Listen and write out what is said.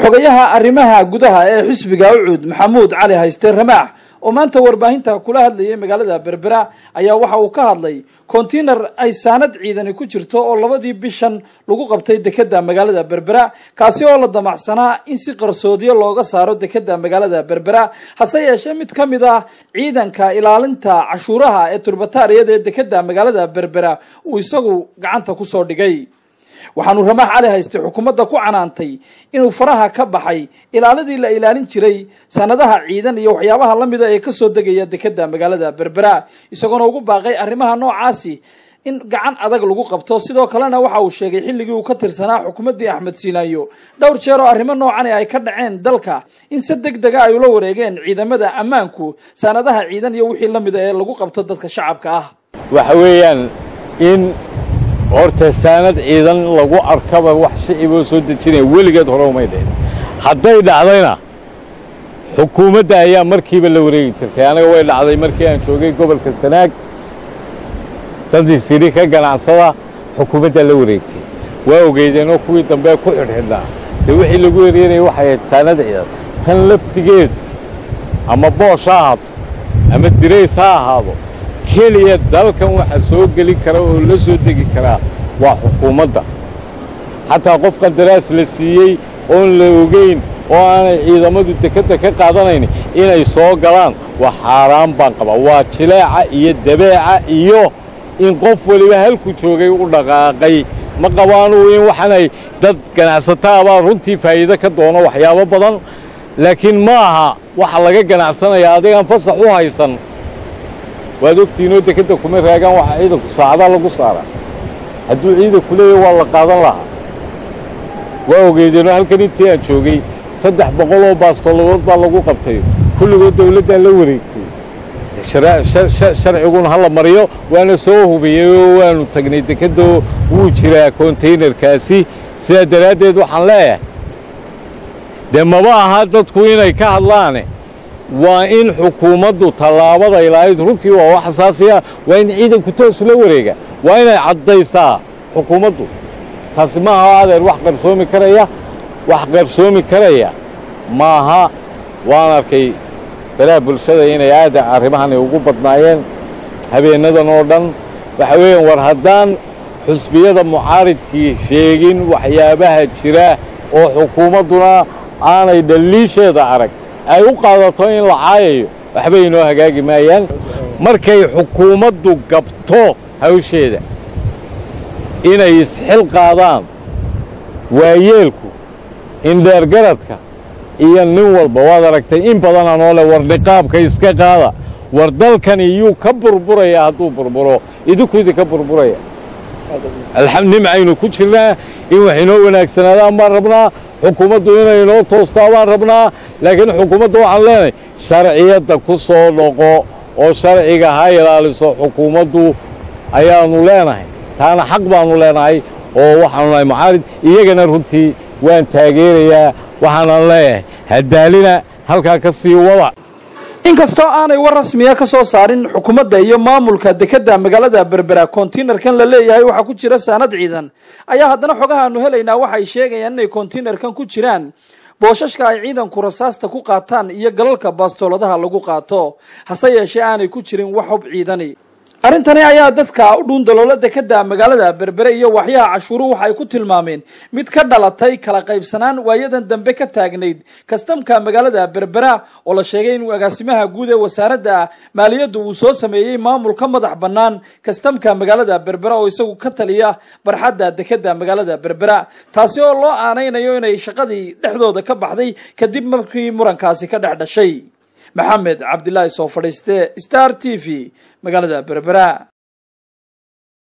xogayaha arrimaha gudaha ee xisbiga ucuud maxamuud cali hayste ramaax oo maanta warbaahinta kula hadlayay magaalada berbera ayaa waxa uu ka hadlay kontinar ay saanad ciidani ku jirto oo labadii bishan lagu qabtay dekeda magaalada berbera kaasi oo la damacsanaa in si qarsoodiyo looga saaro dekeda magaalada berbera hase yeeshee mid ka mid ah ciidanka ilaalinta cashuuraha ee turbataariyada ee dekeda magaalada berbera uu isagu gacanta kusoo dhigay waxaanu ramaax cali hayste xukuumadda ku canaantay inuu faraha ka baxay ilaaladii la ilaalin jiray sanadaha ciidan iyo waxyaabaha la mida ee kasoo degaya dekeda magaalada berbera isagoona ugu baaqay arrimaha noocaasi in gacan adag lagu qabto sidoo kalena waxa uu sheegay xilligii uu ka tirsanaa xukuumaddii axmed siinaayo dhowr jeer oo arrimo noocan ay ka dhaceen dalka in si deg dega ay ula wareegeen ciidamada ammaanku sanadaha ciidan iyo wixii la mida ee lagu qabto dadka shacabka ah waxa weeyaan in horta saanad ciidan lagu arkaba wax shiciboo soo dejinaya weligeed hore umay dhicin hadday dhacdayna xukuumadda ayaa markiiba la wareegi jirtay anaga way dhacday markii aan joogay gobolka sanaag dadii siri ka ganacsada xukuumaddaa la wareegtay waa ogeydeenoo kuwii dambe ku xidhxidhnaa dee wixii lagu eryanaya waxay ahayd saanad ciidan tan laftigeedu ama boosh ha ahaato ama dirays ha ahaado keliya dalkan waxa soo gelin kara oo la soo degi karaa waa xukuumadda xataa qof qandaraas la siiyey oon la ogayn oo aanay ciidamadu dekedda ka qaadanayn inay soo galaan waa xaaraan baan qabaa waa jileeca iyo dabeeca iyo in qof weliba halku joogay u dhaqaaqay ma qabaanuu in waxaanay dad ganacsataabaa runtii faa'iido ka doono waxyaabo badan laakiin ma aha waxa laga ganacsanayaa adigaan fasax u haysan waad ogtiinoo dekedda kuma raagaan waxaa ciidanku saacada lagu saaraa hadduu ciidanku leeyahy waa la qaadan lahaa waa ogeydeenoo halkan intii aan joogay saddex boqol oo baastoladood baa lagu qabtay kulligood dawladdaa la wareegtay sharciguna ha la mariyo waana soo hubiyey oo waanu tagnay dekeddoo wuu jiraa kontaynarkaasi sidaa daraaddeed waxaan leeyahay dee maba aha dadku inay ka hadlaane waa in xukuumaddu tallaabada ilaalid runtii waa wax asaasiya waa in ciidanku toosu la wareega waa inay caddaysaa xukuumaddu taasi ma aha adeer wax qarsoomi karaya wax qarsoomi karaya maaha waan arkay balaha bulshada inay aada arrimahani ugu badnaayeen habeennadan oo dhan waxa weeyaan war haddaan xusbiyada mucaaridkii sheegin waxyaabaha jira oo xukuumadduna aanay dhalliisheeda arag ay u qaadato in la caayayo waxbay inoo hagaagi maayaan markay xukuumaddu gabto hawsheeda inay isxil qaadaan waayeelku indheergaradka iyo nin walba waad aragtay in badanaa noo leh war niqaabka iska qaada war dalkani yuu ka burburaya hadduu burburo idinku idinka burburaya nimcaynu ku jirnaa in wax inoo wanaagsanaadaan baan rabnaa xukuumaddu inay inoo toostaa baan rabnaa laakiin xukuumadda waxaan leenahay sharciyadda ku soo dhoqo oo sharciga ha ilaaliso xukuumaddu ayaannu leenahay taana xaq baannu leenahay oo waxaanu nahay mucaarid iyagana runtii waan taageerayaa waxaanan leeyahay haddaalina halkaa ka sii wada inkastoo aanay war rasmiya ka soo saarin xukuumadda iyo maamulka dekeda magaalada berbera kontiinarkan la leeyahay waxaa ku jira saanad ciidan ayaa haddana xogahaanu helaynaa waxay sheegayaan inay kontiinarkan ku jiraan boosashka ay ciidanku rasaasta ku qaataan iyo galalka baastooladaha lagu qaato hase yeeshee aanay ku jirin wax hub ciidani arrintani ayaa dadka u dhuundaloola dekeda magaalada berbere iyo waxyaha cashuuruhu waxa ay ku tilmaameen mid ka dhalatay kala qaybsanaan waayadan dambe ka taagnayd kastamka magaalada berbera oo la sheegay inuu agaasimaha guud ee wasaaradda maaliyaddu uu soo sameeyey maamul ka madax bannaan kastamka magaalada berbera oo isagu ka taliya barxadda dekeda magaalada berbera taasi oo loo aanaynayo inay shaqadii dhexdooda ka baxday kadib markii murankaasi ka dhex dhashay maxamed cabdilaahi soo fadhiiste star t v magaalada berbera